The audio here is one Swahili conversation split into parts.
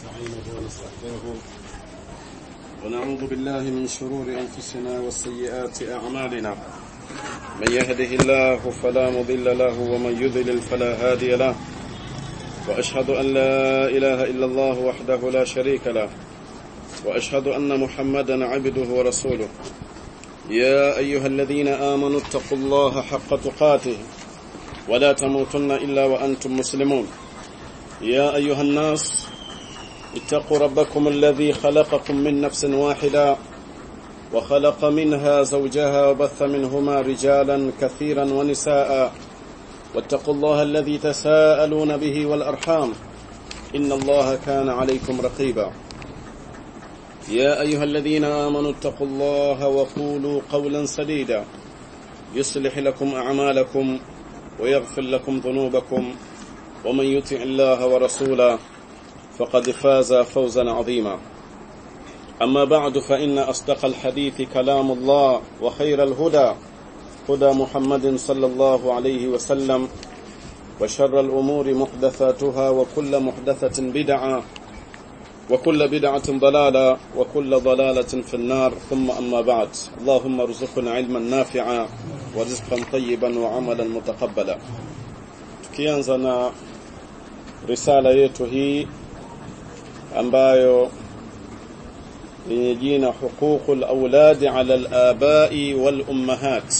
ونستعينه ونستغفره ونعوذ بالله من شرور أنفسنا وسيئات أعمالنا من يهده الله فلا مضل له ومن يضلل فلا هادي له وأشهد أن لا إله إلا الله وحده لا شريك له وأشهد أن محمدا عبده ورسوله يا أيها الذين آمنوا اتقوا الله حق تقاته ولا تموتن إلا وأنتم مسلمون يا أيها الناس اتقوا ربكم الذي خلقكم من نفس واحدة وخلق منها زوجها وبث منهما رجالا كثيرا ونساء واتقوا الله الذي تساءلون به والأرحام إن الله كان عليكم رقيبا يا أيها الذين آمنوا اتقوا الله وقولوا قولا سديدا يصلح لكم أعمالكم ويغفر لكم ذنوبكم ومن يطع الله ورسوله فقد فاز فوزا عظيما أما بعد فإن أصدق الحديث كلام الله وخير الهدى هدى محمد صلى الله عليه وسلم وشر الأمور محدثاتها وكل محدثة بدعة وكل بدعة ضلالة وكل ضلالة في النار ثم أما بعد اللهم ارزقنا علما نافعا ورزقا طيبا وعملا متقبلا tukianza na risala yetu hii ambayo yenye jina huququl auladi ala al-abai wal ummahat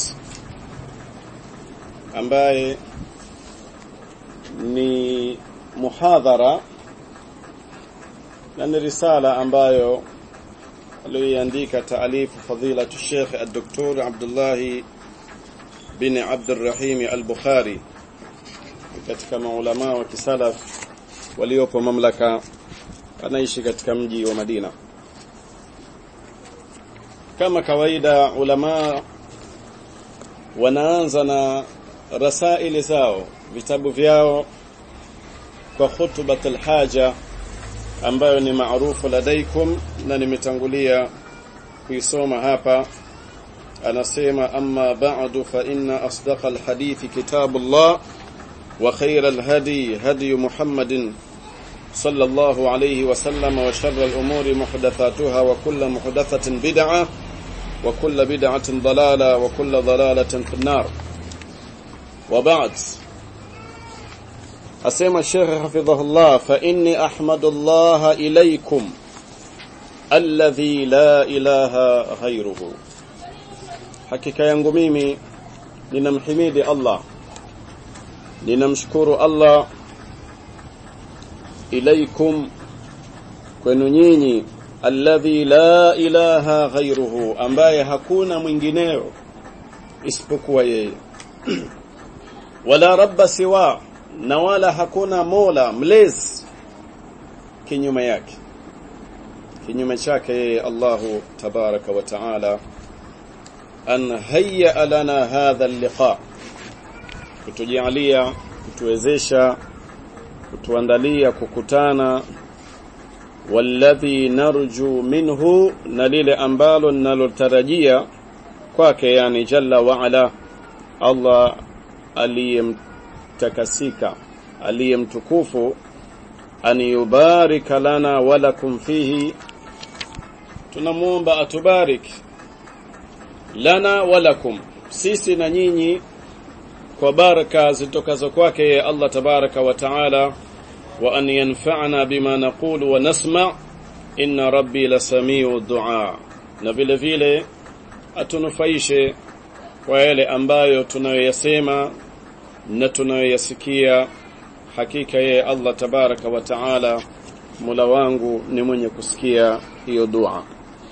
ambaye ni muhadhara na ni risala ambayo aliyoandika taalifu fadilatu Sheikh Al-Doktor Abdullah bin Abdurrahim Al-Bukhari katika maulama wa kisalaf waliopo mamlaka anaishi katika mji wa Madina kama kawaida ulama wanaanza na rasaili zao vitabu vyao kwa khutbatul haja ambayo ni maarufu ladaikum na nimetangulia kuisoma hapa anasema amma ba'du fa inna asdaqa alhadith kitabullah wa khayra alhadi hadi muhammadin صلى الله عليه وسلم وشر الأمور محدثاتها وكل محدثة بدعة وكل بدعة ضلالة وكل ضلالة في النار وبعد أسمى الشيخ حفظه الله فإني أحمد الله إليكم الذي لا إله غيره حقيقة yangu mimi ninamhimidi Allah ninamshukuru Allah ilaikum kwenu nyinyi alladhi la ilaha ghairuhu ambaye hakuna mwingineo isipokuwa yeye wala rabba siwa na wala hakuna mola mlezi kinyume yake kinyume chake yeye Allahu tabaraka wa taala an hayya lana hadha al-liqa kutujalia kutuwezesha kutuandalia kukutana walladhi narju minhu na lile ambalo ninalotarajia kwake yani jalla wa ala Allah aliyemtakasika aliyemtukufu an yubarika lana walakum fihi tunamuomba atubarik lana walakum sisi na nyinyi kwa baraka zitokazo kwake Allah tabaraka wa taala wa an yanfa'ana bima naqulu wa nasma inna rabbi lasamiu du'a na vile vile atunufaishe kwa yale ambayo tunayoyasema na tunayoyasikia hakika yeye Allah tabaraka wa taala Mola wangu ni mwenye kusikia hiyo dua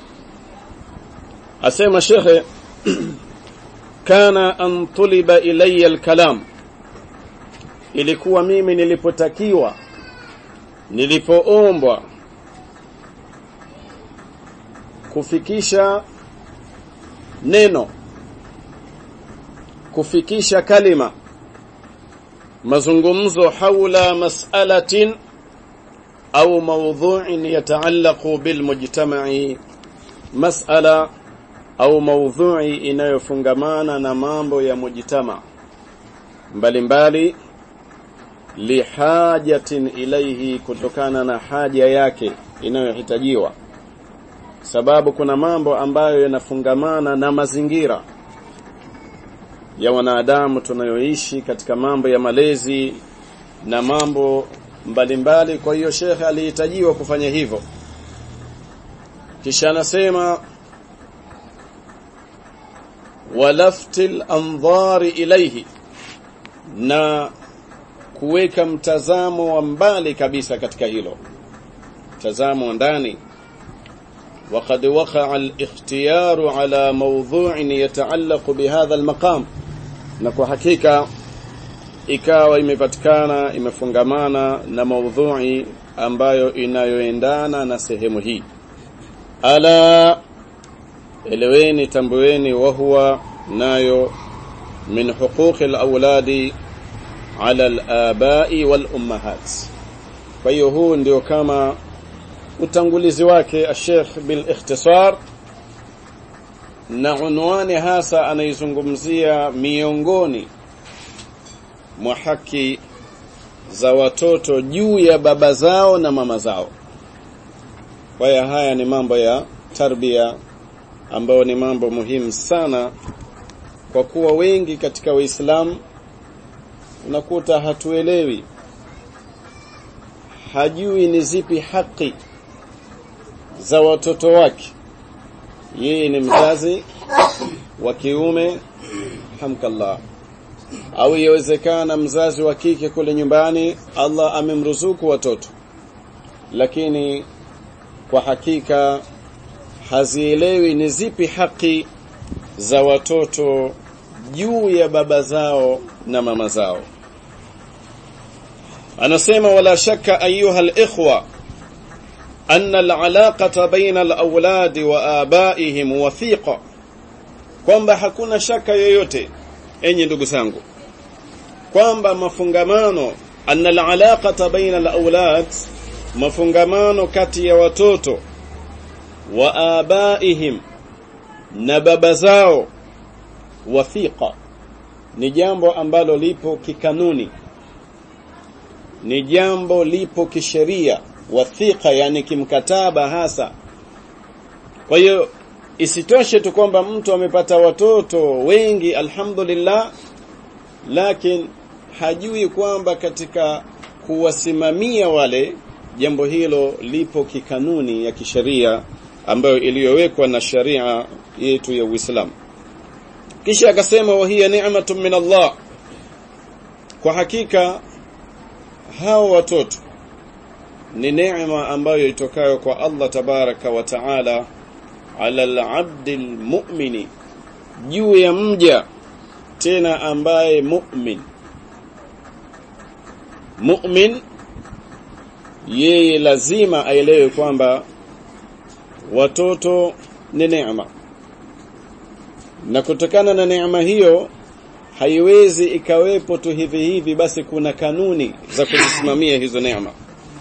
asema shekhe kana an tuliba ilayya alkalam ilikuwa mimi nilipotakiwa nilipoombwa kufikisha neno kufikisha kalima mazungumzo haula mas'alatin au mawdhu'in yataallaqu bilmujtama'i mas'ala au maudhui inayofungamana na mambo ya mujtama mbalimbali lihajatin ilaihi kutokana na haja yake inayohitajiwa sababu kuna mambo ambayo yanafungamana na mazingira ya wanadamu tunayoishi katika mambo ya malezi na mambo mbalimbali kwa hiyo shekhe alihitajiwa kufanya hivyo kisha anasema walaftil andhari ilaihi na kuweka mtazamo wa mbali kabisa katika hilo mtazamo wa ndani وقد وقع الاختيار على موضوع يتعلق بهذا المقام na kwa hakika ikawa imepatikana imefungamana na maudhui ambayo inayoendana na sehemu hii ala eleweni tambueni wa huwa nayo min huquqi alawladi ala alabai wal ummahat kwa hiyo huu ndio kama utangulizi wake Sheikh bil ikhtisar na unwani hasa anaizungumzia miongoni mwa haki za watoto juu ya baba zao na mama zao. Kwa hiyo haya ni mambo ya tarbia ambayo ni mambo muhimu sana kwa kuwa wengi katika Waislamu unakuta hatuelewi hajui ni zipi haki za watoto wake yeye ni mzazi wa kiume hamkallah au yawezekana mzazi wa kike kule nyumbani Allah amemruzuku watoto lakini kwa hakika hazielewi ni zipi haki za watoto juu ya baba zao na mama zao anasema wala shakka ayuha al-ikhwa أن العلاقة بين الأولاد وآبائهم وثيقة kwamba hakuna shaka yoyote enyi ndugu zangu kwamba mafungamano anna alaqata baina alawlad mafungamano kati ya watoto wa abaihim na baba zao wathiqa ni jambo ambalo lipo kikanuni ni jambo lipo kisheria wathiqa yani kimkataba hasa kwa hiyo isitoshe tu kwamba mtu amepata watoto wengi alhamdulillah lakini hajui kwamba katika kuwasimamia wale jambo hilo lipo kikanuni ya kisheria ambayo iliyowekwa na sharia yetu ya Uislamu kisha akasema wa hiya ni'matun min Allah kwa hakika hao watoto ni neema ambayo itokayo kwa Allah tabaraka wa taala ala al-abdi al-mu'mini juu ya mja tena ambaye mu'min mu'min yeye lazima aelewe kwamba watoto ni neema na kutokana na neema hiyo haiwezi ikawepo tu hivi hivi basi kuna kanuni za kuzisimamia hizo neema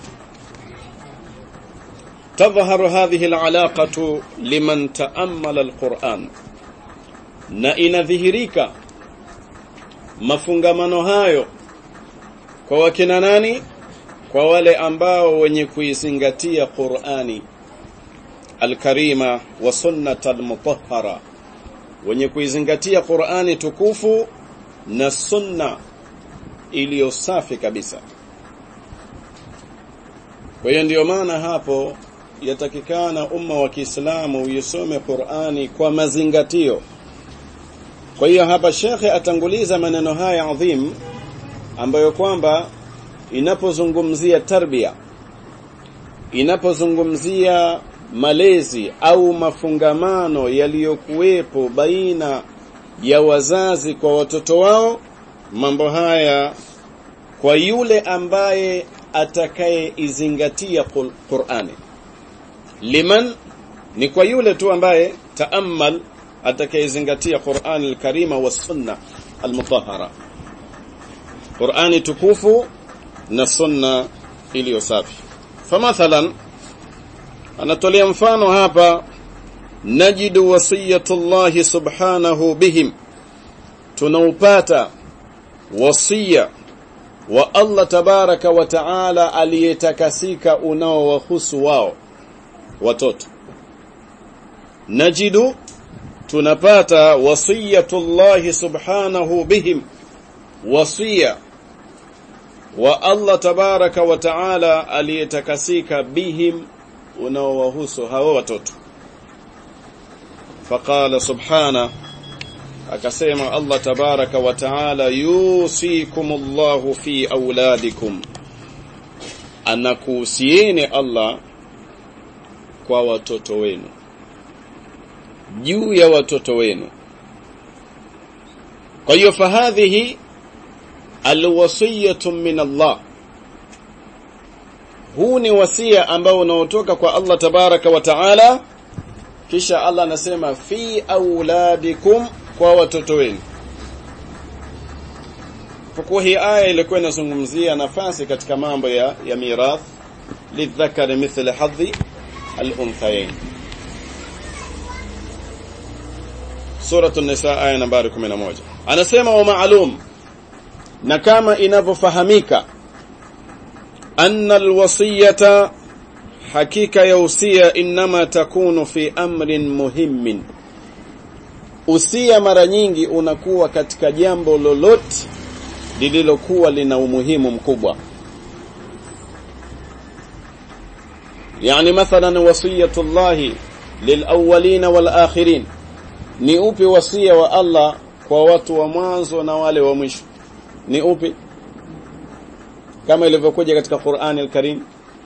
تظهر هذه العلاقة لمن تأمل القرآن na inadhihirika mafungamano hayo kwa wakina nani kwa wale ambao wenye kuizingatia Qur'ani alkarima wa sunnat almutahhara wenye kuizingatia Qur'ani tukufu na sunna iliyo safi kabisa kwa hiyo ndiyo maana hapo yatakikana umma wa Kiislamu uisome Qur'ani kwa mazingatio. Kwa hiyo hapa shekhe atanguliza maneno haya adhim ambayo kwamba inapozungumzia tarbia inapozungumzia malezi au mafungamano yaliyokuwepo baina ya wazazi kwa watoto wao mambo haya kwa yule ambaye atakayeizingatia Qur'ani liman ni kwa yule tu ambaye taammal atakayezingatia Qur'an al-Karima wa sunna al-mutahhara Qur'ani tukufu na sunna iliyo safi famathalan anatolea mfano hapa najidu wasiyatullah subhanahu bihim tunaupata wasia wa Allah tabaraka wa taala aliyetakasika unaowahusu wao watoto najidu tunapata wasiyatullahi subhanahu bihim wasiya wa Allah tabaraka wa taala aliyetakasika bihim unaowahusu hao watoto faqala subhana akasema Allah tabaraka wa taala yusikumullahu fi auladikum anakuhusieni Allah kwa watoto wenu juu ya watoto wenu kwa hiyo fahadhihi alwasiyatu min Allah huu ni wasia ambao unaotoka kwa Allah tabaraka wa taala kisha Allah anasema fi auladikum kwa watoto wenu kwa hii aya ilikuwa inazungumzia nafasi katika mambo ya, ya mirath lidhakari mithla hadhi al-unthayain Suratu Nisa aya nambari 11 anasema wa maalum na kama inavyofahamika anna alwasiyata hakika ya usia inma takunu fi amrin muhimmin usia mara nyingi unakuwa katika jambo lolote lililokuwa lina umuhimu mkubwa yani mathalan wasiyatullahi lilawwalina walakhirin ni upi wasia wa Allah kwa watu wa mwanzo na wale wa mwisho ni upi kama ilivyokuja katika Qur'ani al-Karim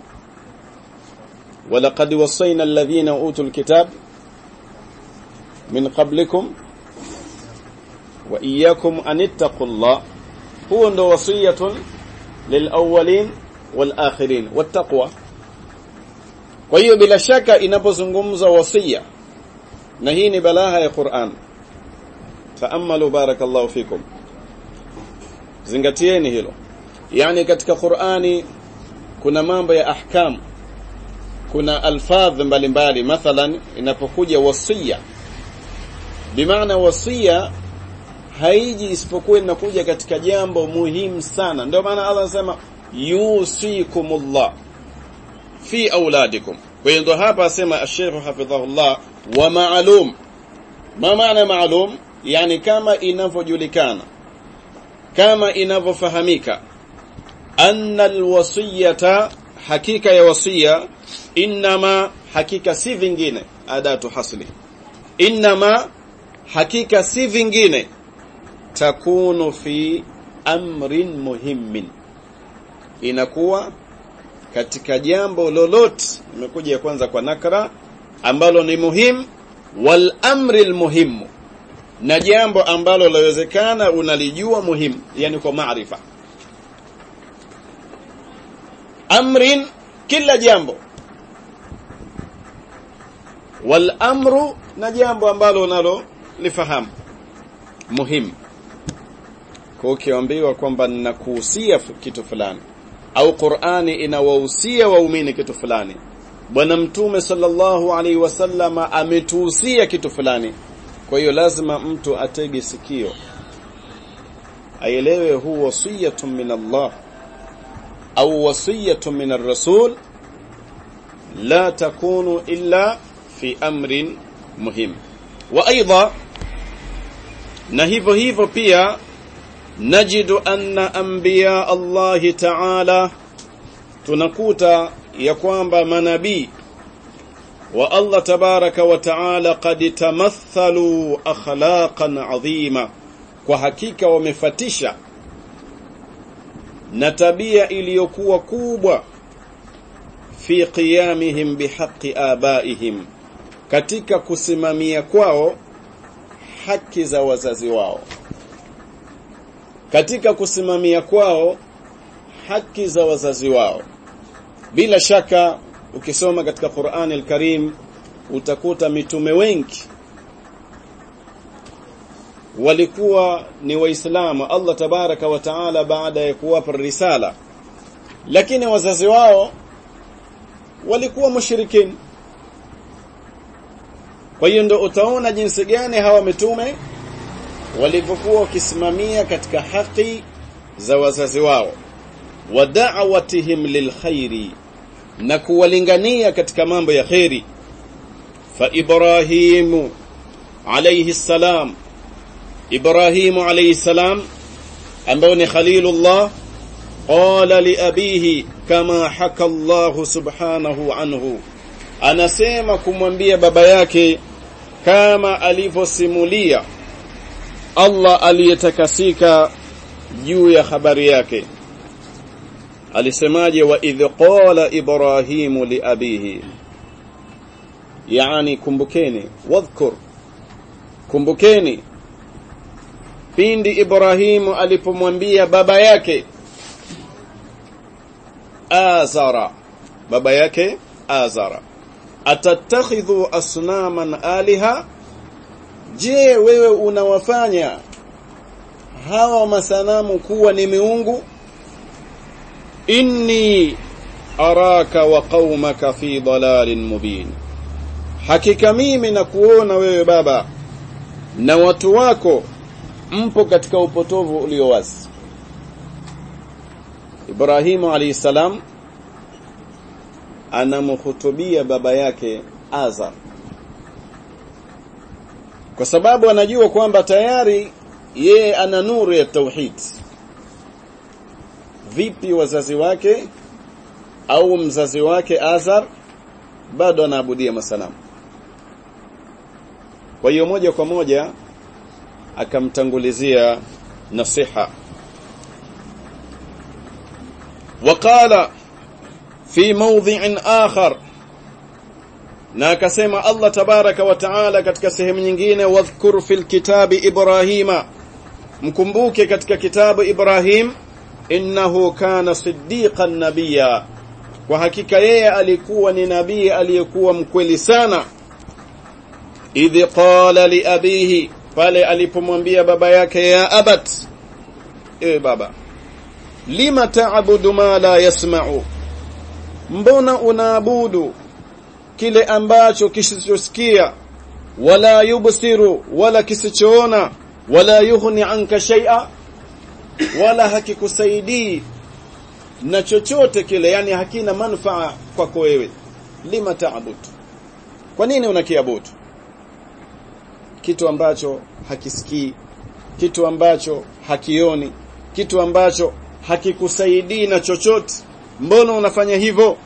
walaqad wasayna alladhina utul kitab min qablikum wa iyyakum an ittaqullah huwa ndo wasiyatun lilawwalin walakhirin wattaqwa kwa hiyo bila shaka inapozungumza wasia na hii ni balagha ya Qur'an taammalu barakallahu fikum zingatieni hilo yani katika Qur'ani kuna mambo ya ahkam kuna alfadh mbalimbali mathalan inapokuja wasia bimaana wasia haiji isipokuwa inakuja katika jambo muhimu sana ndio maana Allah anasema yusikumullah fi auladikum kwa hiyo ndo hapa asema ash-shaykh hafidhahullah wa ma'lum ma maana ma'lum yani kama inavyojulikana kama inavyofahamika anna alwasiyata hakika ya wasia inma hakika si vingine adatu hasli inma hakika si vingine takunu fi amrin muhimmin inakuwa katika jambo lolote imekuja kwanza kwa nakra ambalo ni muhim wal amri almuhimu na jambo ambalo lawezekana unalijua muhimu yani kwa maarifa amrin kila jambo wal amru na jambo ambalo unalo lifahamu muhimu kwa ukiambiwa kwamba ninakuhusia kitu fulani au Qur'ani inawahusia waumini kitu fulani bwana mtume sallallahu alaihi wasallama ametuhusia kitu fulani kwa hiyo lazima mtu atege sikio aelewe huu wasiyatun min Allah au wasiyatun min ar-rasul la takunu illa fi amrin muhim wa aidha na hivyo hivyo pia najidu anna anbiya Allah ta'ala tunakuta ya kwamba manabii wa Allah tabaraka wa taala qad tamathalu akhlaqan adhima kwa hakika wamefatisha na tabia iliyokuwa kubwa fi qiyamihim bihaqqi abaihim katika kusimamia kwao haki za wazazi wao katika kusimamia kwao haki za wazazi wao bila shaka ukisoma katika Qur'an al-Karim utakuta mitume wengi walikuwa ni waislamu Allah tabaraka wa taala baada ya kuwapa risala lakini wazazi wao walikuwa mushrikin kwa hiyo ndio utaona jinsi gani hawa mitume walivyokuwa wakisimamia katika haki za wazazi wao wa da'watihim lilkhairi na kuwalingania katika mambo ya khairi fa ibrahimu alayhi salam ibrahimu alayhi salam ambao ni khalilullah qala li abihi kama haka Allah subhanahu anhu anasema kumwambia baba yake kama alivyosimulia Allah aliyetakasika juu ya habari yake alisemaje wa idh qala ibrahimu li abihi yani kumbukeni wadhkur kumbukeni pindi ibrahimu alipomwambia baba yake azara baba yake azara atattakhidhu asnaman aliha je wewe unawafanya hawa masanamu kuwa ni miungu inni araka wa qaumaka fi dalalin mubin hakika mimi na kuona wewe baba na watu wako mpo katika upotovu ulio wazi Ibrahimu alayhi salam anamhutubia baba yake Azar kwa sababu anajua kwamba tayari yeye ana nuru ya tauhid vipi wazazi wake au mzazi wake Azar bado anaabudia masanamu kwa hiyo moja kwa moja akamtangulizia nasiha وقال في موضع آخر na akasema Allah tabaraka wa taala katika sehemu nyingine wadhkur fil kitabi Ibrahima mkumbuke katika kitabu Ibrahim innahu kana siddiqan nabiyya kwa hakika yeye alikuwa ni nabii aliyekuwa mkweli sana idh qala li abihi pale alipomwambia baba yake ya abat e baba lima ta'budu ma la yasma'u mbona unaabudu kile ambacho kisichosikia wala yubsiru wala kisichoona wala yughni anka shay'a wala hakikusaidii na chochote kile yani hakina manufaa kwako wewe lima ta'budu kwa nini unakiabudu kitu ambacho hakisikii kitu ambacho hakioni kitu ambacho hakikusaidii na chochote mbona unafanya hivyo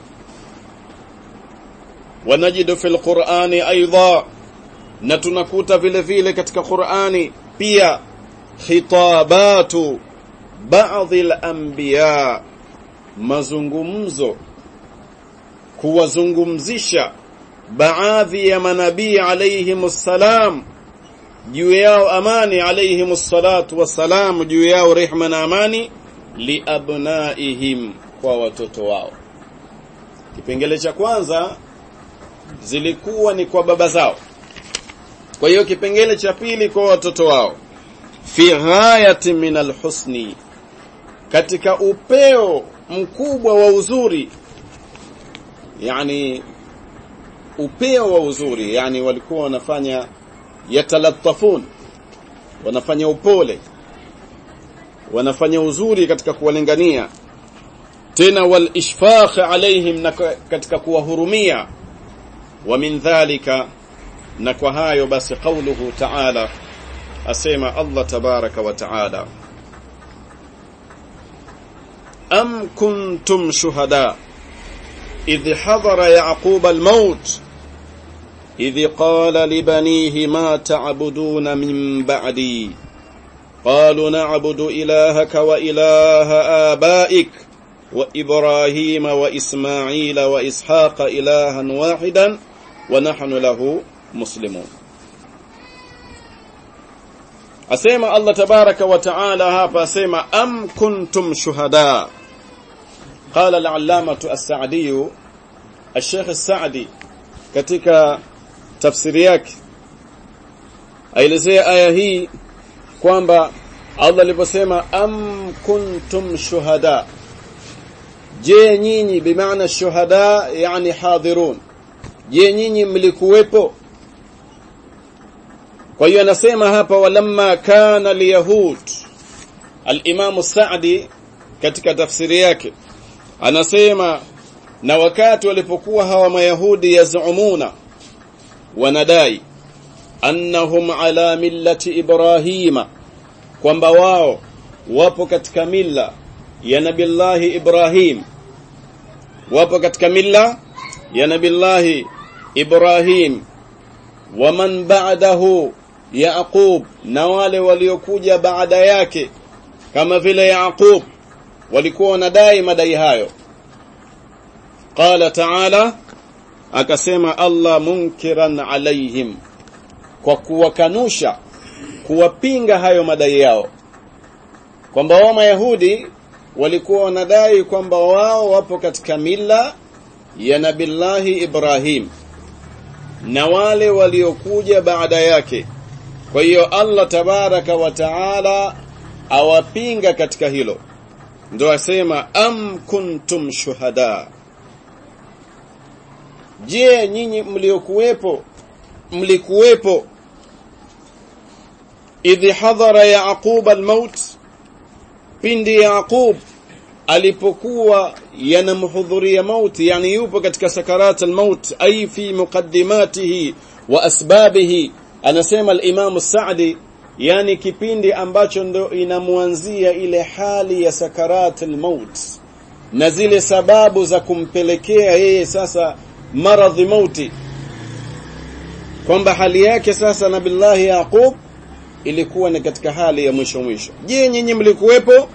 wanajidu fil qur'ani aidha na tunakuta vile vile katika qur'ani pia khitabatu baadhi al-anbiya mazungumzo kuwazungumzisha baadhi ya manabii alayhimus salam juu yao amani alayhimus salatu wassalam juu yao rehma na amani liabnaihim kwa watoto wao kipengele cha kwanza zilikuwa ni kwa baba zao kwa hiyo kipengele cha pili kwa watoto wao fi ghayati min alhusni katika upeo mkubwa wa uzuri yani upeo wa uzuri yani walikuwa wanafanya yatalattafun wanafanya upole wanafanya uzuri katika kuwalingania tena wal ishfaq alaihim na katika kuwahurumia wa min dhalika na kwa hayo basi qauluhu ta'ala asema Allah tabaraka wa ta'ala am kuntum shuhada idh hadara yaqub al-maut idh qala li banihi ma ta'buduna min ba'di قالوا نعبد إلهك وإله آبائك وإبراهيم وإسماعيل وإسحاق إلها واحدا ونحن له مسلمون أسيما الله تبارك وتعالى هابا أسيما أم كنتم شهداء قال العلامة السعدي الشيخ السعدي katika tafsiri yake aelezea aya hii kwamba Allah aliposema am kuntum shuhada je nyinyi bimaana shuhada yani hadirun je nyinyi mlikuwepo kwa hiyo anasema hapa walamma kana alyahud al-Imam Sa'di katika tafsiri yake anasema na wakati walipokuwa hawa mayahudi yazumuna wanadai annahum ala millati ibrahima kwamba wao wapo katika milla ya nabillahi ibrahim wapo katika milla ya nabillahi ibrahim waman ba'dahu yaqub na wale waliokuja baada yake kama vile yaqub walikuwa wanadai madai hayo qala ta'ala akasema Allah munkiran alaihim kwa kuwakanusha kuwapinga hayo madai yao kwamba wao mayahudi walikuwa wanadai kwamba wao wapo katika mila ya nabillahi Ibrahim na wale waliokuja baada yake kwa hiyo Allah tabaraka wa taala awapinga katika hilo ndio asema am kuntum shuhada je nyinyi mliokuwepo mlikuwepo idh hadhara yaqub almaut pindi yaqub alipokuwa yanamhudhuria mauti yani yupo katika sakarat almaut ay fi muqaddimatihi wa asbabihi anasema al-Imam Sa'di yani kipindi ambacho ndo inamwanzia ile hali ya sakarat almaut na zile sababu za kumpelekea yeye sasa maradhi mauti kwamba hali yake sasa nabillahi yaqub ilikuwa ni katika hali ya mwisho mwisho je nyinyi mlikuwepo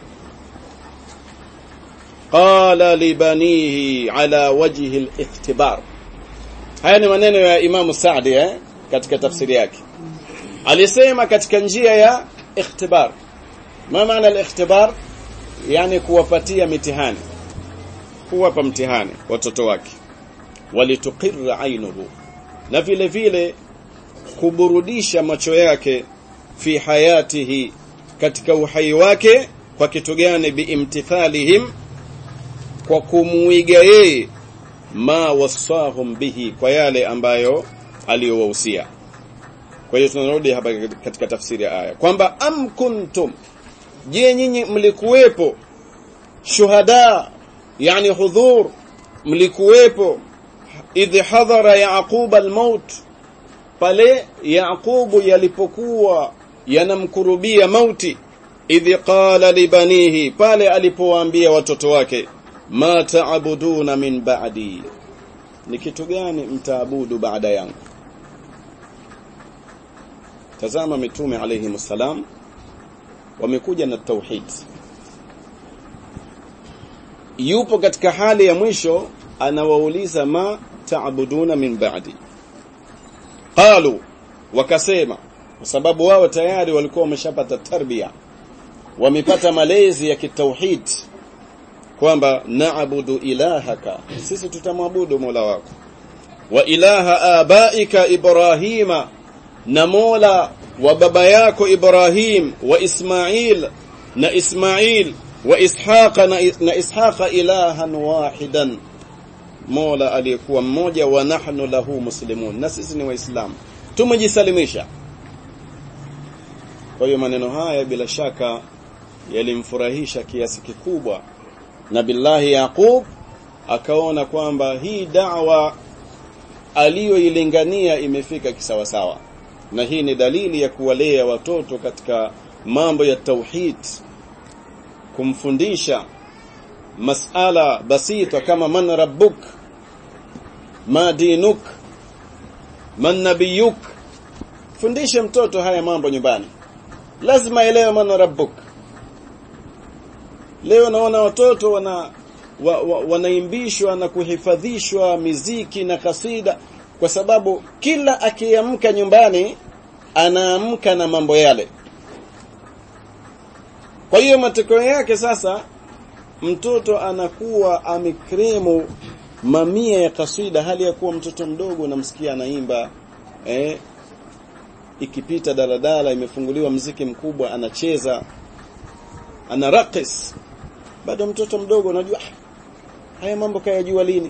qala libanihi ala wajhi al-ikhtibar haya ni maneno ya Imam Saadi eh katika tafsiri yake alisema katika njia ya ikhtibar ma maana al-ikhtibar yani kuwapatia mitihani kuwapa mtihani watoto wake walituqirra ainuhu na vile vile kuburudisha macho yake fi hayatihi katika uhai wake kwa kitu gani biimtithalihim kwa kumuiga yeye ma wasahum bihi kwa yale ambayo aliyowahusia kwa hiyo tunarudi hapa katika tafsiri ya aya kwamba am kuntum je nyinyi mlikuwepo shuhada yani hudhur mlikuwepo idh hadhara yaqub almaut pale yaqubu yalipokuwa yanamkurubia mauti idh qala libanihi pale alipowaambia watoto wake ma taabuduna min ba'di ni kitu gani mtaabudu baada yangu tazama mitume alayhi msalam wamekuja na tauhid yupo katika hali ya mwisho anawauliza ma taabuduna min ba'di qalu wakasema kwa sababu wao tayari walikuwa wameshapata tarbia wamepata malezi ya kitauhid kwamba naabudu ilahaka sisi tutamwabudu Mola wako wa ilaha abaika ibrahima na Mola wa baba yako Ibrahim wa Ismail na Ismail wa Ishaqa na, na Ishaqa ilahan wahidan Mola aliyekuwa mmoja wa nahnu lahu muslimun na sisi ni waislamu tumejisalimisha kwa hiyo maneno haya bila shaka yalimfurahisha kiasi kikubwa na billahi Yaqub akaona kwamba hii da'wa aliyoilingania imefika kisawasawa na hii ni dalili ya kuwalea watoto katika mambo ya tauhid kumfundisha masala basita kama man rabbuk ma dinuk man nabiyuk fundishe mtoto haya mambo nyumbani lazima elewe man rabbuk leo naona watoto wana wa, wa, wanaimbishwa na kuhifadhishwa miziki na kasida kwa sababu kila akiamka nyumbani anaamka na mambo yale kwa hiyo matokeo yake sasa mtoto anakuwa amekrimu mamia ya kasida hali ya kuwa mtoto mdogo namsikia anaimba eh ikipita daladala imefunguliwa mziki mkubwa anacheza anarakis bado mtoto mdogo unajua haya mambo kayajua lini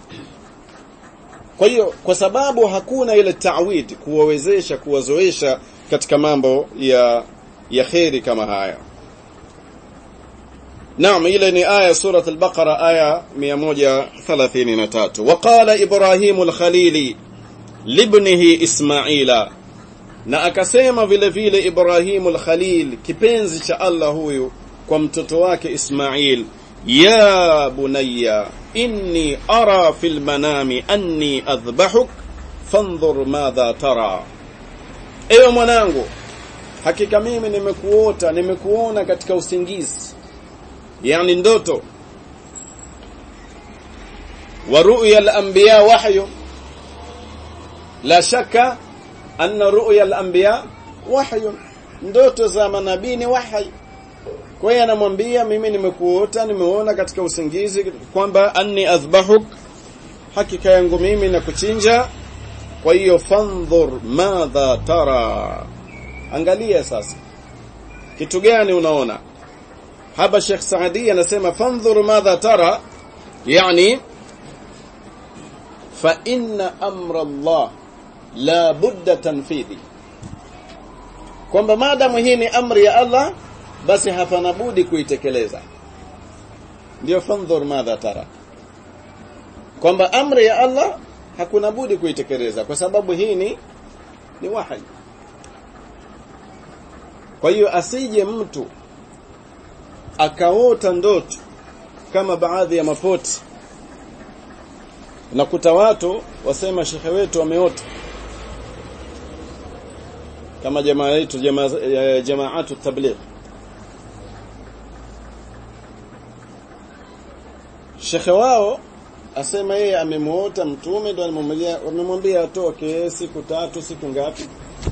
kwa hiyo kwa sababu hakuna ile ta'wid kuwawezesha kuwazoesha katika mambo ya ya kheri kama haya Naam ile ni aya surat al-Baqara aya 133 waqala Ibrahim al-Khalili libnihi Ismaila na akasema vile vile Ibrahim al-Khalil kipenzi cha Allah huyu kwa mtoto wake Ismail ya bunayya inni ara fil manami anni adhbahuk fanzur madha tara ewe mwanangu hakika mimi nimekuota nimekuona katika usingizi yani ndoto wa ru'ya al-anbiya wahyu la shaka anna ru'ya al-anbiya wahyu ndoto za manabii ni wahyi kwa hiyo anamwambia mimi nimekuota nimeona katika usingizi kwamba anni azbahuk hakika yangu mimi na kuchinja kwa hiyo fandhur madha tara angalia sasa kitu gani unaona hapa Sheikh Saadi anasema fandhur madha tara yani fa inna amra Allah la budda tanfidhi kwamba maadamu hii ni amri ya Allah basi hapana budi kuitekeleza ndio fandhur madha tara kwamba amri ya Allah hakuna budi kuitekeleza kwa sababu hii ni ni wahi kwa hiyo asije mtu akaota ndoto kama baadhi ya mapoti nakuta watu wasema shekhe wetu ameota kama jamaa yetu jamaa jamaatu tabligh shekhe wao asema yeye amemuota mtume ndo alimwambia wamemwambia atoke siku tatu siku ngapi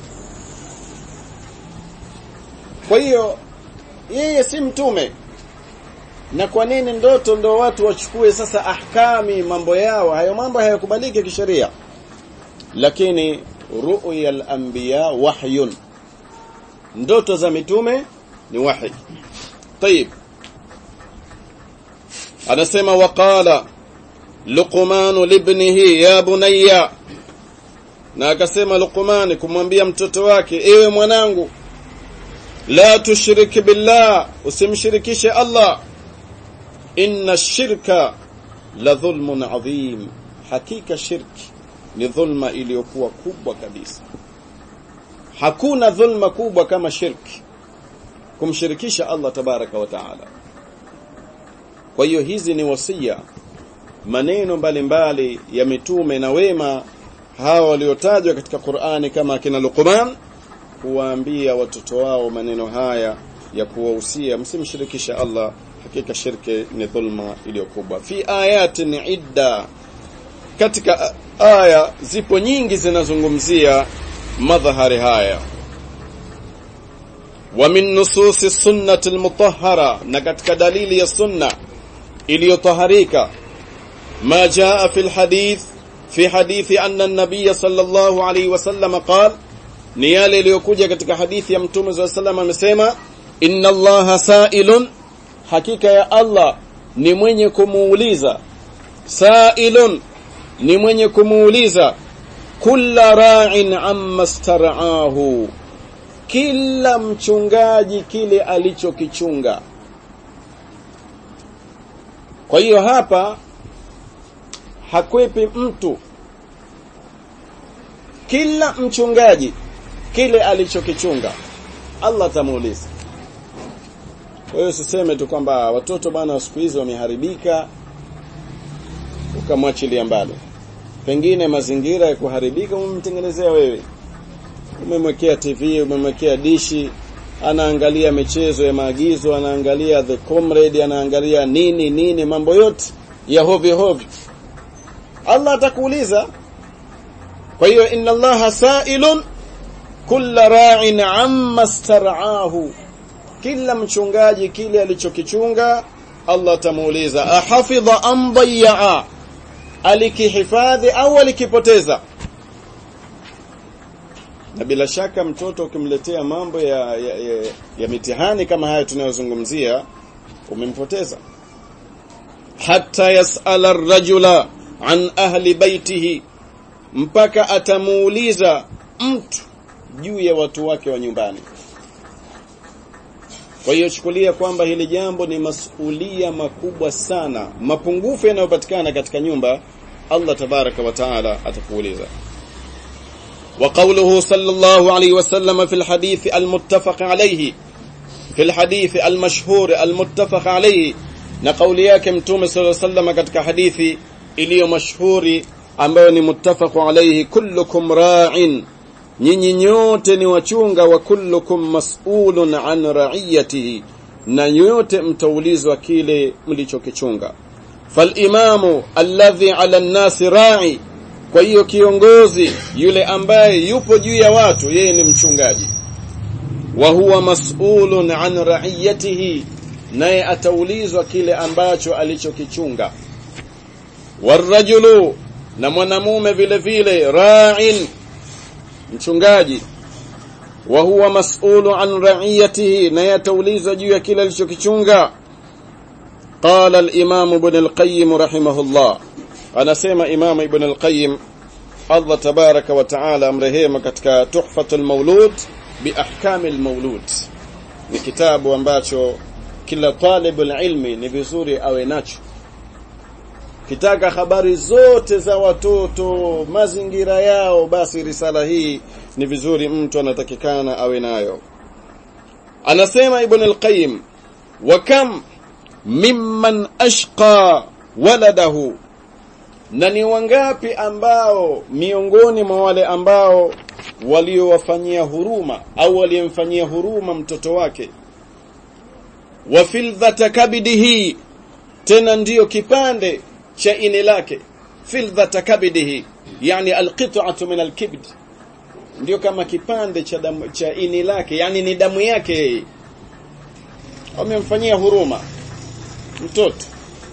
kwa hiyo yeye si mtume na kwa nini ndoto ndo watu wachukue sasa ahkami mambo yao hayo mambo hayakubaliki kisheria lakini ru'ya al-anbiya wahyun ndoto za mitume ni wahi طيب anasema waqala Luqman libnihi ya bunayya na akasema Luqman kumwambia mtoto wake ewe mwanangu la tushrik billah usimshirikishe Allah inna shirka la dhulmun adhim hakika shirki ni dhulma iliyokuwa kubwa kabisa hakuna dhulma kubwa kama shirki kumshirikisha Allah tabaraka wa taala kwa hiyo hizi ni wasia maneno mbalimbali ya mitume na wema hawa waliotajwa katika Qur'ani kama akina Luqman kuwaambia watoto wao maneno haya ya kuwahusia msimshirikisha Allah hakika shirki ni dhulma iliyokubwa fi ayatin idda katika aya zipo nyingi zinazungumzia madhahari haya wa min nususi sunnati almutahhara na katika dalili ya sunna iliyotaharika ما جاء في الحديث في حديث أن النبي صلى الله عليه وسلم قال ni yale iliyokuja katika hadithi ya mtume صلى الله عليه وسلم amesema inna allaha sa'ilun hakika ya Allah ni mwenye kumuuliza sa'ilun ni mwenye kumuuliza kulla ra'in amma star'ahu kila mchungaji kile alichokichunga kwa hiyo hapa hakwepi mtu kila mchungaji kile alichokichunga Allah atamuuliza kwa hiyo usiseme tu kwamba watoto bana siku hizi wameharibika ukamwachilia mbali pengine mazingira ya kuharibika umemtengenezea wewe umemwekea TV umemwekea dishi anaangalia michezo ya maagizo anaangalia the comrade anaangalia nini nini mambo yote ya hovi hovi Allah atakuuliza kwa hiyo inna Allaha sa'ilun kulla ra'in amma star'ahu kila mchungaji kile alichokichunga Allah atamuuliza ahafidha am dayya alikihifadhi au alikipoteza na bila shaka mtoto ukimletea mambo ya, ya, ya, ya mitihani kama haya tunayozungumzia umempoteza hatta yas'ala ar-rajula an ahli baitihi mpaka atamuuliza mtu juu ya watu wake wa nyumbani kwa hiyo chukulia kwamba hili jambo ni masulia makubwa sana mapungufu yanayopatikana katika nyumba Allah tabaraka wa taala atakuuliza وقوله صلى الله عليه وسلم في الحديث المتفق عليه في الحديث المشهور المتفق عليه na kauli yake mtume صلى الله عليه وسلم katika hadithi iliyo mashuhuri ambayo ni muttafaqu alayhi kullukum ra'in nyinyi nyote ni wachunga wa kullukum mas'ulun an ra'iyatihi na nyote mtaulizwa kile mlichokichunga falimamu alladhi ala nnasi ra'i kwa hiyo kiongozi yule ambaye yupo juu ya watu yeye ni mchungaji wa huwa mas'ulun an ra'iyatihi naye ataulizwa kile ambacho alichokichunga warajulu na mwanamume vile vile ra'in mchungaji wa huwa mas'ulu an ra'iyatihi naye ataulizwa juu ya kile alichokichunga قال الإمام ابن القيم رحمه الله anasema Imam Ibn al-Qayyim Allah tabaraka wa taala amrehema katika Tuhfatul Maulud bi ahkamil maulud ni kitabu ambacho kila talibul ilmi ni vizuri awe nacho kitaka habari zote za watoto mazingira yao basi risala hii ni vizuri mtu anatakikana awe nayo anasema Ibn al-Qayyim wa kam mimman ashqa waladahu na ni wangapi ambao miongoni mwa wale ambao waliowafanyia huruma au waliyemfanyia huruma mtoto wake wa fildhata kabidihi tena ndiyo kipande cha ini lake fildhata kabidihi yani alqit'atu min alkibd ndio kama kipande cha damu, cha ini lake yani ni damu yake yeye wamemfanyia huruma mtoto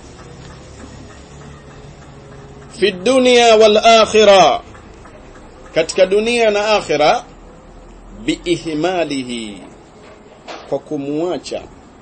fi dunya wal akhirah katika dunia na akhira biihmalihi kwa kumwacha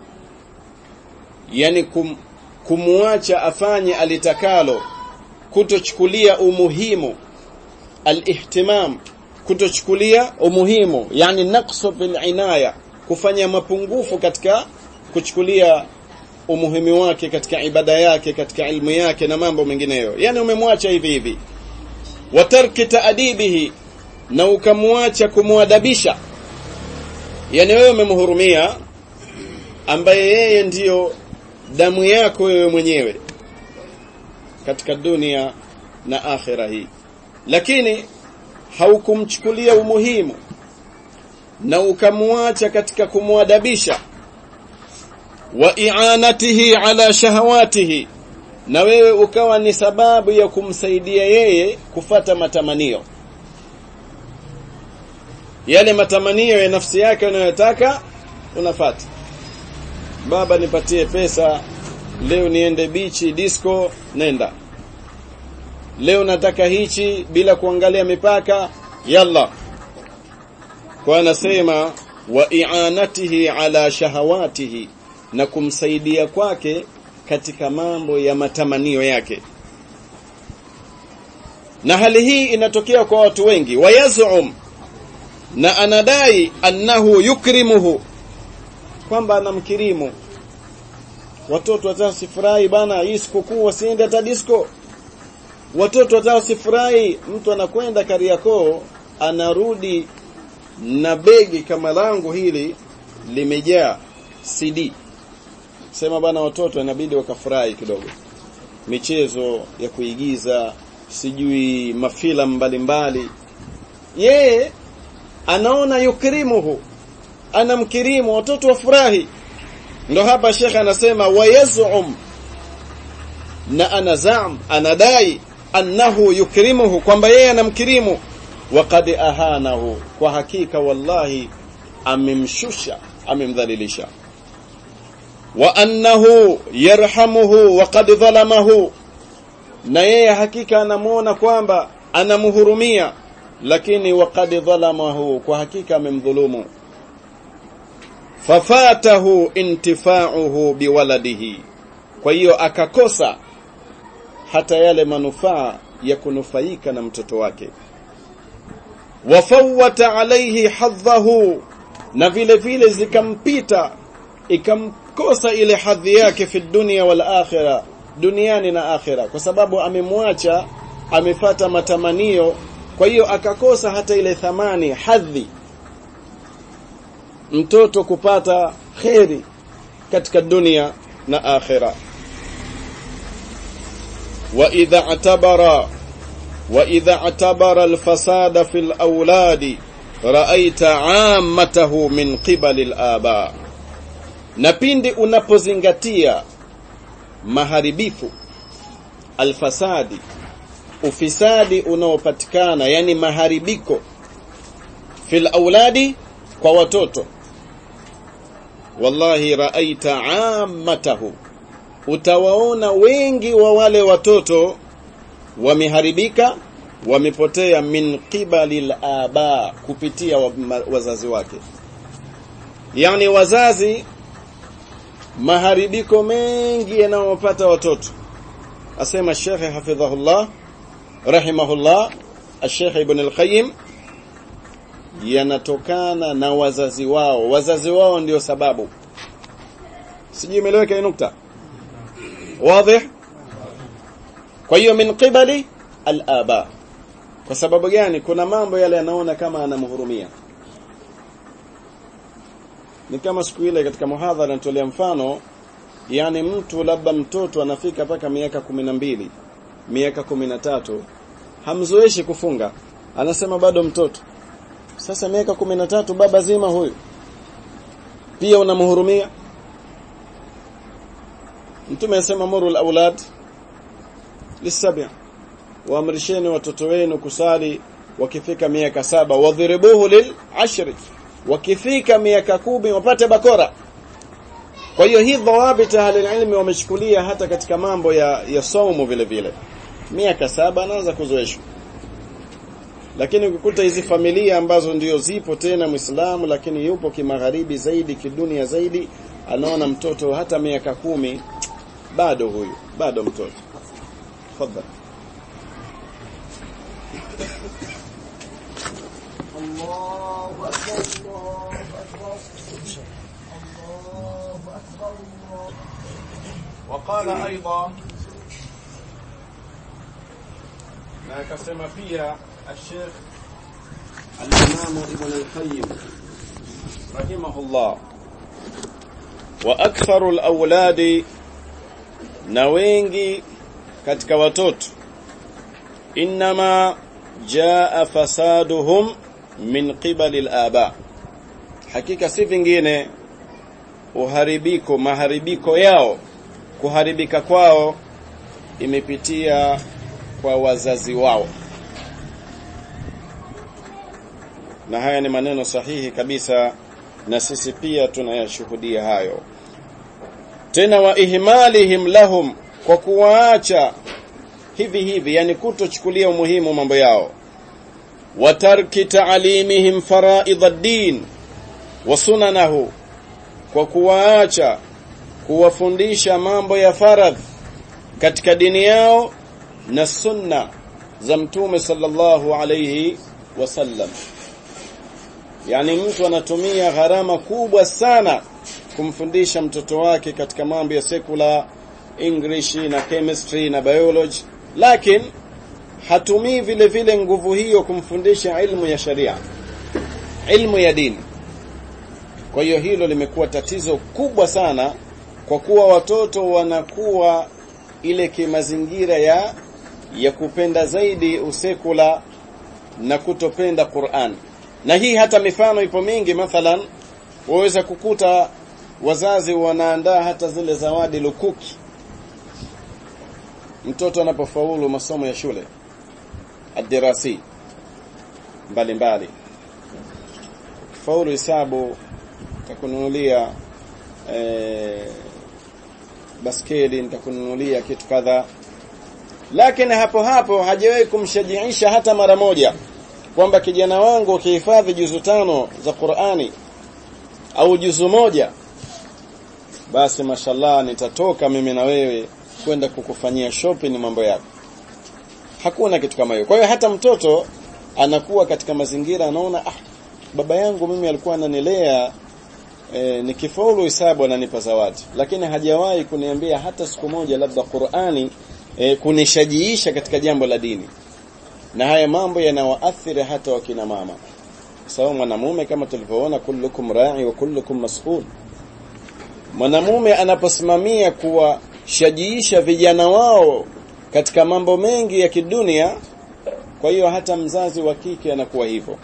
yani kum, kumwacha afanye alitakalo kutochukulia umuhimu alihtimam kutochukulia umuhimu yani naqsu fil inaya kufanya mapungufu katika kuchukulia umuhimu wake katika ibada yake katika ilmu yake na mambo mengineyo yani umemwacha hivi hivi wa tarki taadibihi na ukamwacha kumwadabisha yani wewe umemhurumia ambaye yeye ndiyo damu yako wewe mwenyewe katika dunia na akhira hii lakini haukumchukulia umuhimu na ukamwacha katika kumwadabisha wa i'anatihi ala shahawatihi na wewe ukawa ni sababu ya kumsaidia yeye kufata matamanio yale matamanio ya nafsi yake unayotaka unafata baba nipatie pesa leo niende bichi disco nenda leo nataka hichi bila kuangalia mipaka yalla kwa anasema wa i'anatihi ala shahawatihi na kumsaidia kwake katika mambo ya matamanio yake na hali hii inatokea kwa watu wengi wayazum na anadai annahu yukrimuhu kwamba anamkirimu watoto watao sifurahi bana hii sikukuu wasiende hata disco watoto watao sifurahi mtu anakwenda Kariakoo anarudi na begi kama langu hili limejaa CD sema bana watoto inabidi wakafurahi kidogo michezo ya kuigiza sijui mafilamu mbalimbali yeye anaona yukrimuhu anamkirimu watoto wafurahi ndo hapa shekhe anasema wayazum na anazam anadai annahu yukrimuhu kwamba yeye anamkirimu waqad ahanahu kwa hakika wallahi amemshusha amemdhalilisha wa annahu yarhamuhu waqad dhalamahu na yeye hakika anamuona kwamba anamhurumia lakini waqad dhalamahu kwa hakika amemdhulumu fafatahu intifa'uhu biwaladihi kwa hiyo akakosa hata yale manufaa ya kunufaika na mtoto wake wafawata alayhi hadhahu na vile vile zikampita ikamkosa ile hadhi yake fi dunia wal akhira duniani na akhira kwa sababu amemwacha amefata matamanio kwa hiyo akakosa hata ile thamani hadhi mtoto kupata kheri katika dunia na akhira wa idha atabara wa idha atabara alfasada fil auladi ra'aita 'ammatahu min qibali al-aba na pindi unapozingatia maharibifu alfasadi ufisadi unaopatikana yani maharibiko fil auladi kwa watoto wallahi raaita ammatahu utawaona wengi wa wale watoto wameharibika wamepotea min qibali aba kupitia wazazi wake yani wazazi maharibiko mengi yanayopata watoto asema Sheikh hafidhahullah rahimahullah Sheikh Ibn al-Qayyim yanatokana na wazazi wao wazazi wao ndio sababu sijui imeleweka hii nukta wazi kwa hiyo min qibali al-aba kwa sababu gani kuna mambo yale yanaona kama anamhurumia ni kama siku ile katika muhadhara nitolea mfano yani mtu labda mtoto anafika mpaka miaka mbili miaka tatu hamzoeshi kufunga anasema bado mtoto sasa miaka tatu baba zima huyu pia unamhurumia mtume anasema murul aulad lisab'a waamrisheni watoto wenu kusali wakifika miaka saba wadhribuhu lil ashri wakifika miaka kumi wapate bakora kwa hiyo hii dhawabit ahlililmi wamechukulia hata katika mambo ya ya saumu vile vile miaka saba anaanza kuzoeshwa lakini ukikuta hizi familia ambazo ndio zipo tena Muislamu lakini yupo kimagharibi zaidi kidunia zaidi anaona mtoto hata miaka kumi bado huyu bado mtoto tafadhali الله أكبر الله أكبر الله أكبر الله وقال ايضا na akasema pia الشيخ الامام ابن القيم رحمه الله واكثر الاولاد na wengi katika watoto inma jaa fasaduhum min qibali al-aba hakika si vingine uharibiko maharibiko yao kuharibika kwao imepitia kwa wazazi wao na haya ni maneno sahihi kabisa na sisi pia tunayashuhudia hayo tena wa ihmalihim lahum kwa kuwaacha hivi hivi yani kutochukulia umuhimu mambo yao wa tarki ta'limihim fara'id ad-din wa sunanahu kwa kuwaacha kuwafundisha mambo ya faradh katika dini yao na sunna za mtume sallallahu alayhi wasallam yani mtu anatumia gharama kubwa sana kumfundisha mtoto wake katika mambo ya secular English na chemistry na biology lakini hatumii vile vile nguvu hiyo kumfundisha ilmu ya sharia ilmu ya dini kwa hiyo hilo limekuwa tatizo kubwa sana kwa kuwa watoto wanakuwa ile kimazingira ya ya kupenda zaidi usekula na kutopenda Qur'an na hii hata mifano ipo mingi mathalan waweza kukuta wazazi wanaandaa hata zile zawadi lukuki mtoto anapofaulu masomo ya shule adirasi mbalimbali faulu hisabu nitakununulia eh, baskeli nitakununulia kitu kadha lakini hapo hapo hajawahi kumshajiisha hata mara moja kwamba kijana wangu ukihifadhi juzu tano za Qur'ani au juzu moja basi mashallah nitatoka mimi na wewe kwenda kukufanyia shopping mambo yako hakuna kitu kama hiyo kwa hiyo hata mtoto anakuwa katika mazingira anaona ah baba yangu mimi alikuwa ananilea e, nikifaulu hisabu ananipa zawadi lakini hajawahi kuniambia hata siku moja labda Qur'ani e, kunishajiisha katika jambo la dini na haya mambo yanawaathiri hata wakina mama sawa mwanamume kama tulivyoona kullukum ra'i wa kullukum mas'ul mwanamume anaposimamia kuwashajiisha vijana wao katika mambo mengi ya kidunia kwa hiyo hata mzazi wa kike anakuwa hivyo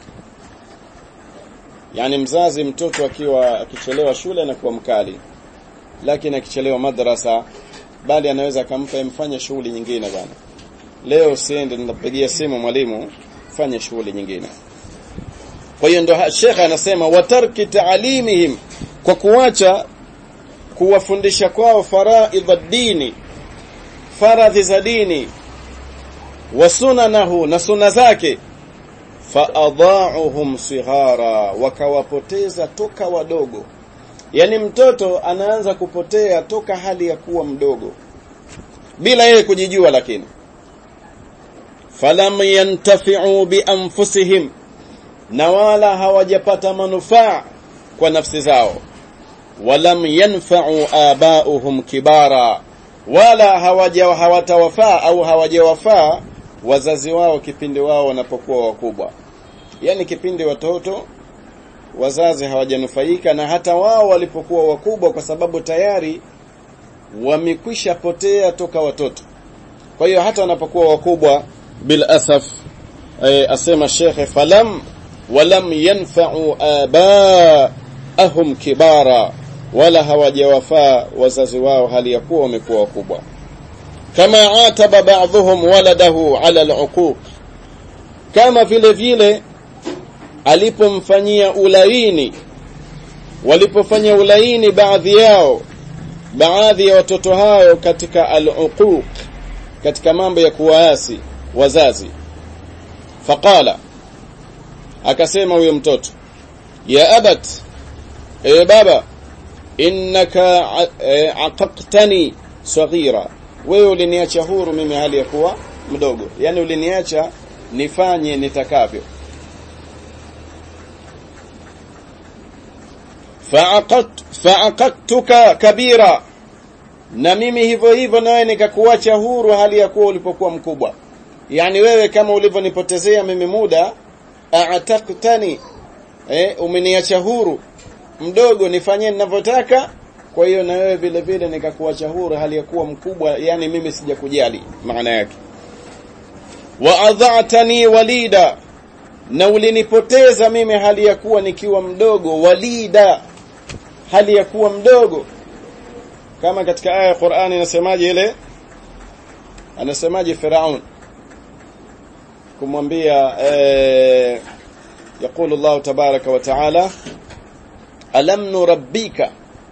yani mzazi mtoto akiwa akichelewa shule anakuwa mkali lakini akichelewa madrasa bali anaweza akampa mfanye shughuli nyingine bwana leo siende nitapigia simu mwalimu fanye shughuli nyingine kwa hiyo ndo Sheikh anasema watarki taalimihim kwa kuacha kuwafundisha kwao faraidha dini faradhi za dini wa sunanahu na suna zake faadha'uhum sighara wakawapoteza toka wadogo yani mtoto anaanza kupotea toka hali ya kuwa mdogo bila yeye kujijua lakini falam yantafi'u bi anfusihim na wala hawajapata manufaa kwa nafsi zao walam yanfa'u aba'uhum kibara wala hawaja hawatawafaa au hawajawafaa wazazi wao kipindi wao wanapokuwa wakubwa yani kipindi watoto wazazi hawajanufaika na hata wao walipokuwa wakubwa kwa sababu tayari wamekwisha potea toka watoto kwa hiyo hata wanapokuwa wakubwa bil asaf e, asema shekhe falam walam yanfa'u abaahum kibara wala hawajawafaa wazazi wao hali ya kuwa wamekuwa wakubwa kama ataba ba'dhum waladahu ala al'uquq kama vile vile alipomfanyia ulaini walipofanya ulaini baadhi yao baadhi ya watoto hao katika al-uquq katika mambo ya kuwaasi wazazi faqala akasema huyo mtoto ya abat e baba innaka aqaqtani saghira wewe uliniacha huru mimi hali ya kuwa mdogo yani uliniacha nifanye nitakavyo fa'aqadtuka kabira na mimi hivyo hivyo nawe nikakuacha huru hali ya kuwa ulipokuwa mkubwa yani wewe kama ulivyonipotezea mimi muda a'taqtani eh umeniacha huru mdogo nifanye ninavyotaka kwa hiyo na wewe vile vile nikakuacha huru hali ya kuwa mkubwa yani mimi sijakujali maana yake wa adha'tani walida na ulinipoteza mimi hali ya kuwa nikiwa mdogo walida hali ya kuwa mdogo kama katika aya ya Qur'ani inasemaje ile anasemaje Firaun kumwambia eh يقول الله تبارك وتعالى ألم نربيك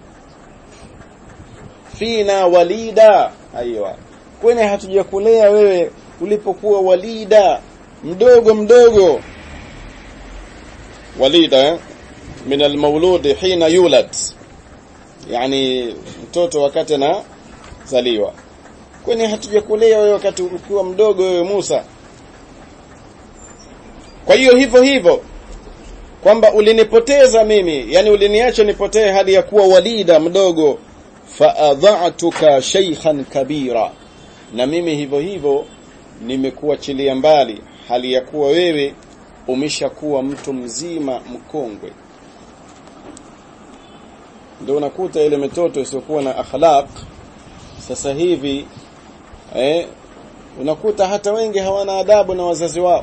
فينا وليدا ايوه kwani hatujakulea wewe ulipokuwa walida mdogo mdogo walida eh? min almawlud hina yulad yani mtoto wakati na zaliwa kwani hatujakulea wewe wakati ukiwa mdogo wewe Musa kwa hiyo hivyo hivyo kwamba ulinipoteza mimi yani uliniacha nipotee hadi ya kuwa walida mdogo faadha'tuka shaykhan kabira na mimi hivyo hivyo nimekuachilia mbali hali ya kuwa wewe umeshakuwa mtu mzima mkongwe ndio unakuta ile mitoto isiyokuwa na akhlaq sasa hivi eh unakuta hata wengi hawana adabu na wazazi wao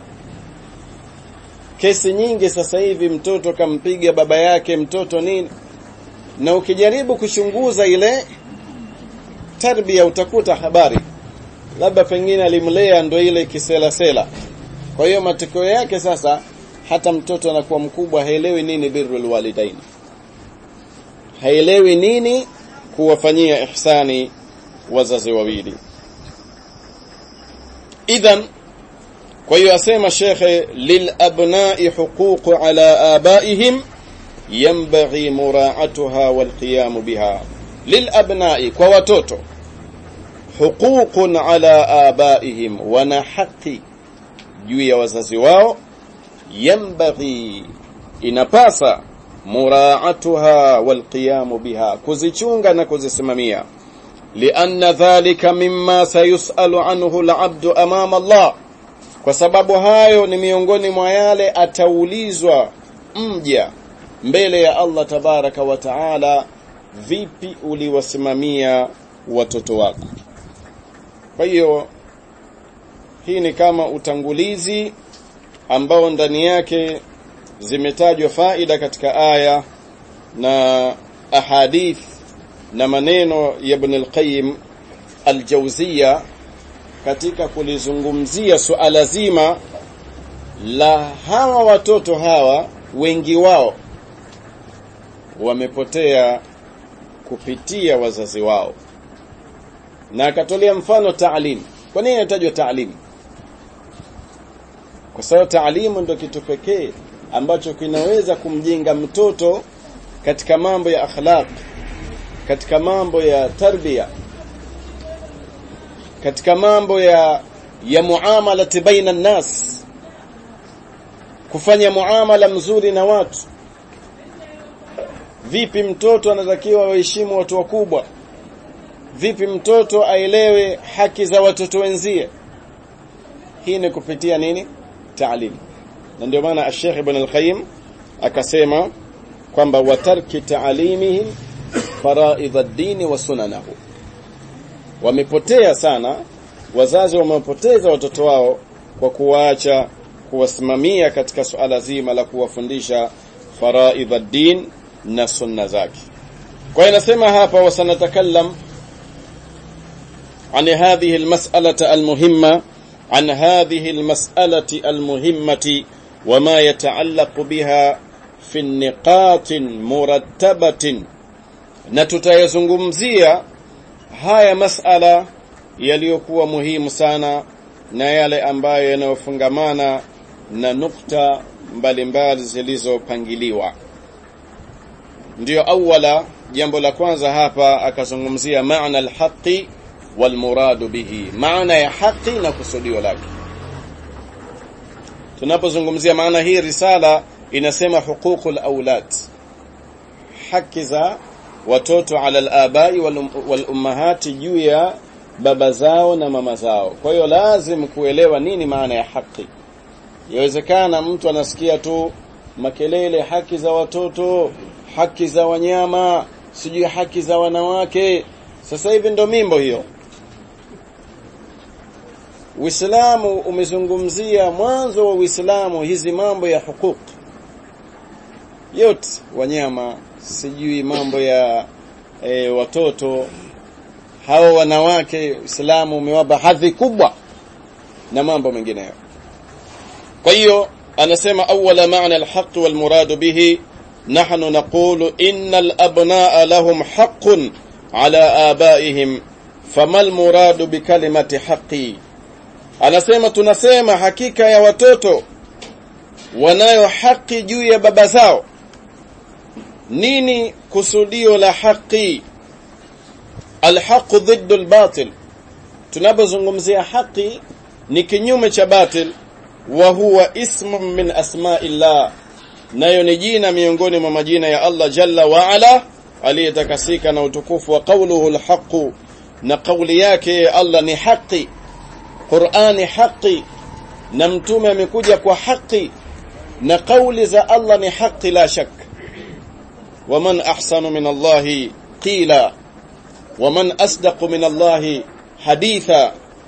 kesi nyingi sasa hivi mtoto kampiga baba yake mtoto nini na ukijaribu kuchunguza ile tarbia utakuta habari labda pengine alimlea ndo ile kiselasela kwa hiyo matokeo yake sasa hata mtoto anakuwa mkubwa haelewi nini birrul walidain haelewi nini kuwafanyia ihsani wazazi wawili idhan kwa hiyo asema shekhe lilabnai huquq ala abaihim yanbaghi mura'atuha walqiyam biha lilabnai kwa watoto huququn ala abaihim wana haki juu ya wazazi wao yanbaghi inapasa muraatuha walqiyamu biha kuzichunga na kuzisimamia lianna dhalika mimma sayusalu anhu alabdu amama Allah kwa sababu hayo ni miongoni mwa yale ataulizwa mja mbele ya Allah tabaraka wa taala vipi uliwasimamia watoto wako kwa hiyo hii ni kama utangulizi ambao ndani yake zimetajwa faida katika aya na ahadith na maneno ya Ibn al-Qayyim al-Jawziyya katika kulizungumzia suala zima la hawa watoto hawa wengi wao wamepotea kupitia wazazi wao na akatolea mfano taalim kwa nini inatajwa taalim kwa sababu taalimu ndio kitu pekee ambacho kinaweza kumjenga mtoto katika mambo ya akhlaq katika mambo ya tarbia katika mambo ya ya muamalati baina nas kufanya muamala mzuri na watu vipi mtoto anatakiwa waheshimu watu wakubwa vipi mtoto aelewe haki za watoto wenzie hii ni kupitia nini taalim na ndio maana Sheikh Ibn al-Qayyim akasema kwamba watarki taalimihim faraidh ad-din wa sunanahu wamepotea sana wazazi wamepoteza watoto wao kwa kuwaacha kuwasimamia katika suala zima la kuwafundisha faraidh ad-din na sunna zake kwa inasema hapa wasanatakallam عن هذه المسألة المهمة عن هذه المسألة المهمة وما يتعلق بها في النقاط مرتبة نتتayazungumzia haya masala yaliyokuwa muhimu sana na yale ambayo yanayofungamana na nukta mbalimbali zilizopangiliwa ndiyo awala jambo la kwanza hapa akazungumzia maana alhaqi walmuradu bihi maana ya haki na kusudio lake tunapozungumzia maana hii risala inasema huququl aulad haki za watoto ala alabai wal ummahati juu ya baba zao na mama zao kwa hiyo lazim kuelewa nini maana ya haki yawezekana mtu anasikia tu makelele haki za watoto haki za wanyama sijui haki za wanawake sasa hivi ndo mimbo hiyo Uislamu umezungumzia mwanzo wa Uislamu hizi mambo ya hukuk yote wanyama sijui mambo ya e, watoto hao wanawake Uislamu umewapa hadhi kubwa na mambo mengineyo kwa hiyo anasema awala maana alhaq walmurad bihi nahnu naqulu innal abnaa lahum haqqun ala abaihim famal muradu bikalimati haqqi anasema tunasema hakika ya watoto wanayo haki juu ya baba zao nini kusudio la haki alhaqu dhiddu albatil tunapozungumzia haki ni kinyume cha batil wa huwa ismu min asma'illah nayo ni jina miongoni mwa majina ya Allah jalla wa ala aliyetakasika na utukufu wa qawluhu alhaqu na kauli yake Allah ni haki Qur'ani haki na mtume amekuja kwa haki na kauli za Allah ni haki la shak waman ahsanu min Allah qila waman asdaqu min Allah haditha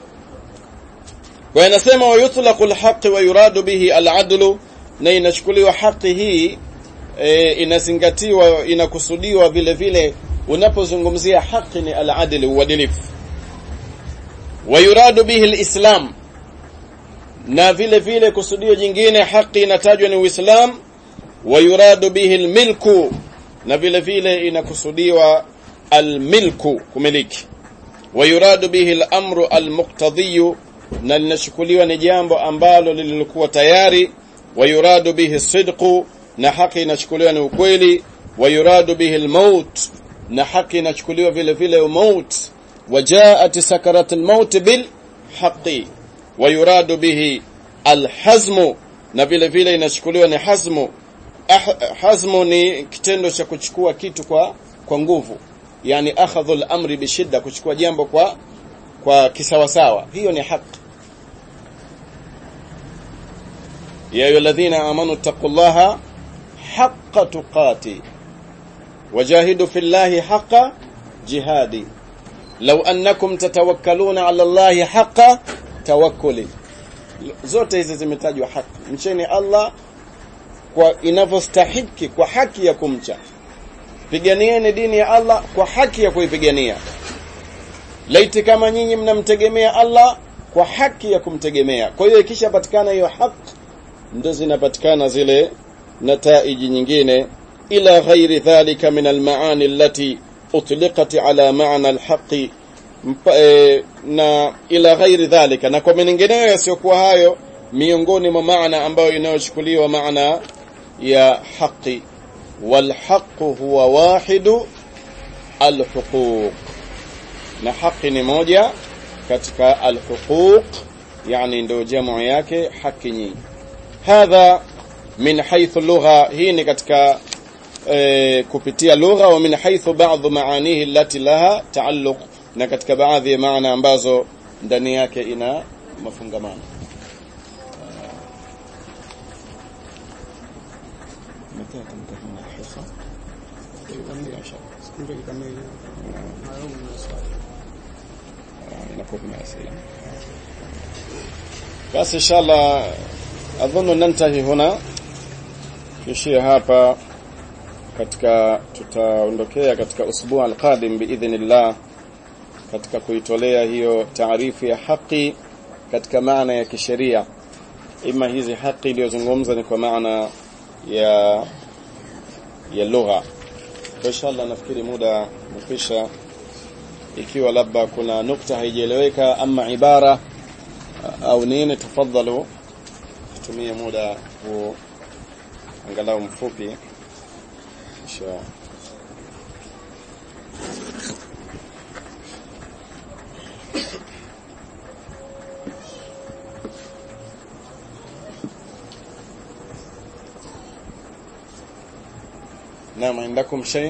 kwa inasema wayutlaqu alhaq wa yuradu bihi aladlu na inachukuliwa haki hii e, inazingatiwa inakusudiwa vile vile unapozungumzia haki ni aladli uadilifu wayuradu bihi alislam na vile vile kusudio jingine haki inatajwa ni uislam wayuradu bihi almilku na vile vile inakusudiwa almilku kumiliki wayuradu bihi alamru almuqtadhi na linachukuliwa ni jambo ambalo lilikuwa tayari wayuradu bihi sidqu na haki inachukuliwa ni ukweli wayuradu bihi almaut na haki inachukuliwa vile vile maut وجاءت سكرة الموت بالحق ويراد به الحزم na vile vile inachukuliwa ni hazmu ah, hazmu ni kitendo cha kuchukua kitu kwa kwa nguvu yani akhadhul amri bishidda kuchukua jambo kwa kwa kisawasawa hiyo ni haki ya ayyuhalladhina amanu taqullaha haqqa tuqati wajahidu fillahi haqqa jihadi law annakum tatawakkaluna ala allahi haqqa tawakkuli zote hizi zimetajwa haki mcheni Allah kwa inavyostahiki kwa haki ya kumcha piganieni dini ya Allah kwa haki ya kuipigania laiti kama nyinyi mnamtegemea Allah kwa haki ya kumtegemea kwa hiyo ikishapatikana hiyo haki ndo zinapatikana zile nataiji nyingine ila ghairi dhalika min almaani allati utliqat ala maana alhaqi e, na ila ghairi dhalika na kwa mengineyo yasiyokuwa hayo miongoni mwa maana ambayo inayochukuliwa maana ya haqi والحق هو واحد الحقوق na haki ni moja katika alhuquq yani ndio jamu yake haki nyingi hadha min haythu lugha hii ni katika e, kupitia lugha wa min haythu ba'd maanihi allati laha taalluq na katika baadhi ya maana ambazo ndani yake ina mafungamano متى تنتهي الحصة؟ inakuwa kuna asili basi inshallah adhunnu nantahi huna tuishie hapa katika tutaondokea katika usbuu alqadim biidhnillah katika kuitolea hiyo taarifu ya haki katika maana ya kisheria ima hizi haki iliyozungumza ni kwa maana ya ya lugha kwa inshallah nafikiri muda mkisha ikiwa labda kuna nukta haijaeleweka ama ibara au nini tafadhalu tutumie muda huu angalau mfupi insha نعم عندكم شيء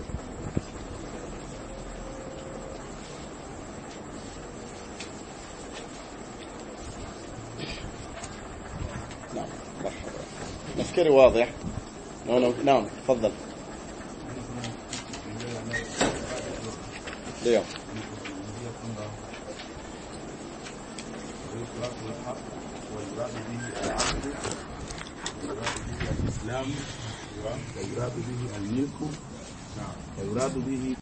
نعم مرحبا نفكري واضح نعم نعم تفضل ndio الإسلام ويراد به الملك ويراد به